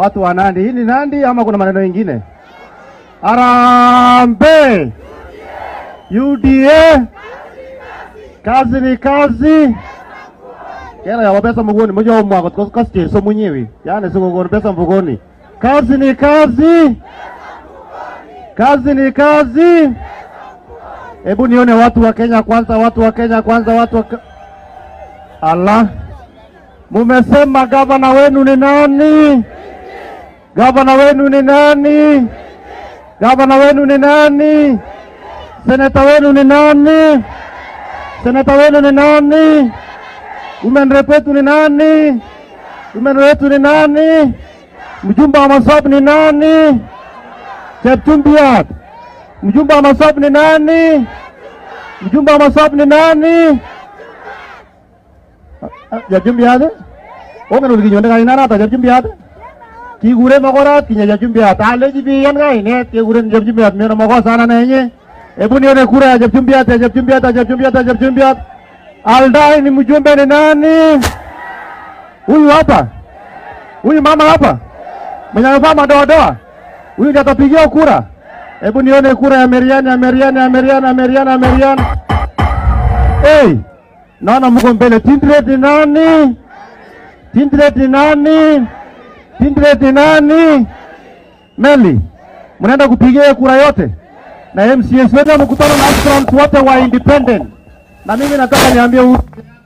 Watu wa Nandi, hii ni Nandi ama kuna maneno mengine? Arambe UDA, kazi ni kazi. Kera yawa pesa mfukoni, mmoja wao mwako kosti so mwenyewe. Yaani sio kwa pesa mfukoni. Kazi ni kazi. Kazi ni kazi. Hebu nione watu wa Kenya kwanza, watu wa Kenya kwanza, watu wa Ke- Allah. Mumesema gavana wenu ni nani? Gavana wenu ni nani? Gavana wenu ni nani? Seneta wenu ni nani? Seneta wenu ni nani? Women rep wetu ni nani? Women rep wetu ni nani? Mjumbe wa Masop ni nani? Chepchumbiat. Mjumbe wa Masop ni nani? Mjumbe wa Masop ni nani? Chepchumbiat? Ongen ole kinyonde kainarata Chepchumbiat? Kikure makorat kinye Chepchumbiat. Alechi biik kainet kekuren Chepchumbiat miono makosana nenye. Hebu nione kura ya Chepchumbiat, ya Chepchumbiat, ya Chepchumbiat, ya Chepchumbiat. Aldai ni mjumbe ni nani? Huyu hapa. Huyu mama hapa. Mwenye amevaa madoadoa. Huyu ndiye atapigia kura. Hebu nione kura ya Meriani, ya Meriani, ya Meriani, ya Meriani, ya Meriani. Hey, naona mko mbele. Tindret ni nani? Tindret ni nani? Tindret ni nani? Meli, mnaenda kupigia kura yote na MCS wote mkutano na aspirants wote wa independent, na mimi nataka niambie Uhuru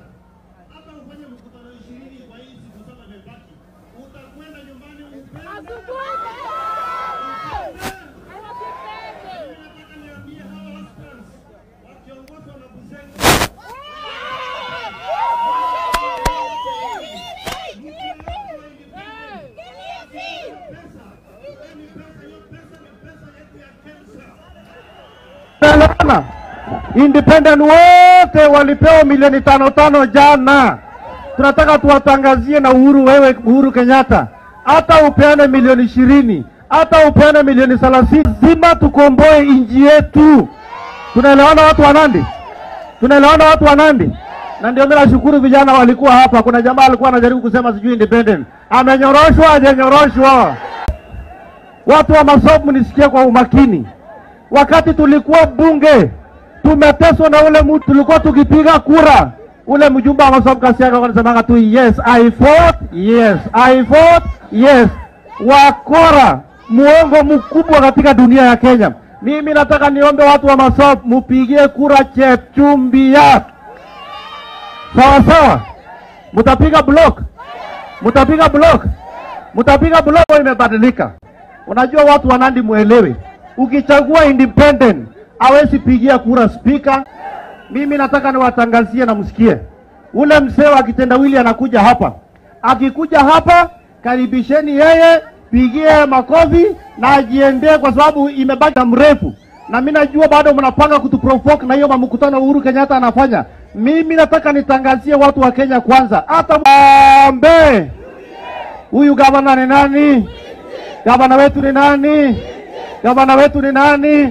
Tunaelewana? Independent wote walipewa milioni tano tano jana. Tunataka tuwatangazie na Uhuru, wewe Uhuru Kenyatta, hata upeane milioni ishirini, hata upeane milioni thelathini, zima tukomboe nchi yetu. Tunaelewana watu wa Nandi? Tunaelewana watu wa Nandi? Na ndio mimi nashukuru vijana walikuwa hapa. Kuna jamaa alikuwa anajaribu kusema sijui independent, amenyoroshwa, hajanyoroshwa. Watu wa Masop, mnisikie kwa umakini wakati tulikuwa bunge tumeteswa na ule mtu, tulikuwa tukipiga kura, ule mjumbe wa Masop Kasiaga wanasemanga tu yes I fought, yes I fought, yes. Wakora, muongo mkubwa katika dunia ya Kenya. Mimi nataka niombe watu wa Masop mupigie kura Chepchumbiat, sawa sawa. Mutapiga block, mutapiga block, mutapiga block. Imebadilika. Unajua watu wa Nandi muelewe ukichagua independent hawezi pigia kura spika. Mimi nataka niwatangazie na msikie, ule mzee wa kitendawili anakuja hapa. Akikuja hapa, karibisheni yeye, pigie makofi na ajiendee, kwa sababu imebaki mrefu, na mimi najua bado mnapanga kutuprovoke na hiyo mamkutano Uhuru Kenyatta anafanya. Mimi nataka nitangazie watu wa Kenya kwanza, hata mwambe huyu gavana ni nani? Gavana wetu ni nani? Gavana wetu ni nani?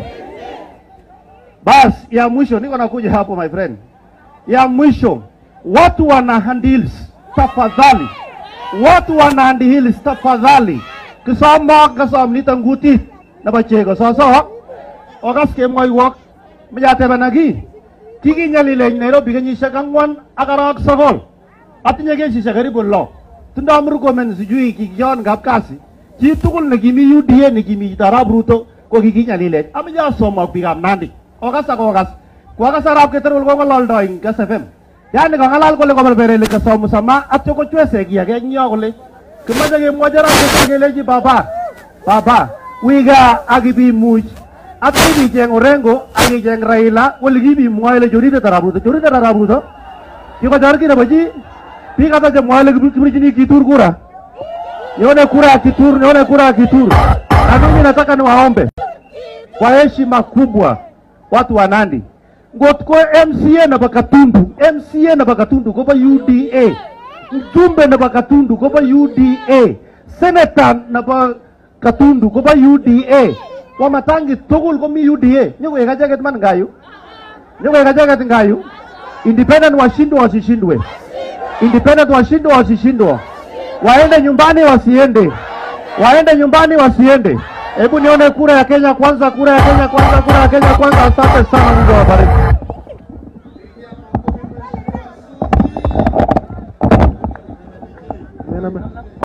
Bas, ya mwisho niko nakuja hapo my friend. Ya mwisho, watu wa Nandi Hills tafadhali, watu wa Nandi Hills tafadhali, kisoma kasom nito ngutit nebo chego soso okas kemwoiwok mijatebenaki kikinyalilech Nairobi kenyisiek ang'wan ak arawek sogol atinye kesisiek karibu lo tindoi murkomen sijui kikion kapkasi chi tugul nekimi UDA nekimi Arap Ruto ko kikinyalilech amoche asomok biikab Nandi okas ak okas kwakas arap keterul kong'ololdo ing Kass FM yani kang'alal kole koberbereli kosom msamaha atyo kochwese kiy age eng yo kole kimache kemwochi arap keterul kelechi baba baba wiga akibimuch ak ibicheng Orengo ak icheng Raila kole kibimwoe ile chorindet arap Ruto chorindet arap Ruto kikochor kii nebo chi biik ata chemwoe ile kibirchini kitur kura nione kura ya Kituru, nione kura ya Kituru. Na mimi nataka niwaombe kwa heshima kubwa watu wa Nandi, ngotko MCA nebo Katundu, MCA nebo Katundu kobo UDA, mjumbe nebo Katundu kobo UDA, senator nebo Katundu kobo UDA, Wamatangi tugul komi UDA. Nyokoek acheket man ngayu, nyokoek acheket ngayu, independent washindwe wasishindwe, independent washindwe wasishindwe waende nyumbani wasiende, waende nyumbani wasiende? Hebu nione kura ya Kenya kwanza, kura ya Kenya kwanza, kura ya Kenya kwanza. Asante sana, Mungu awabariki.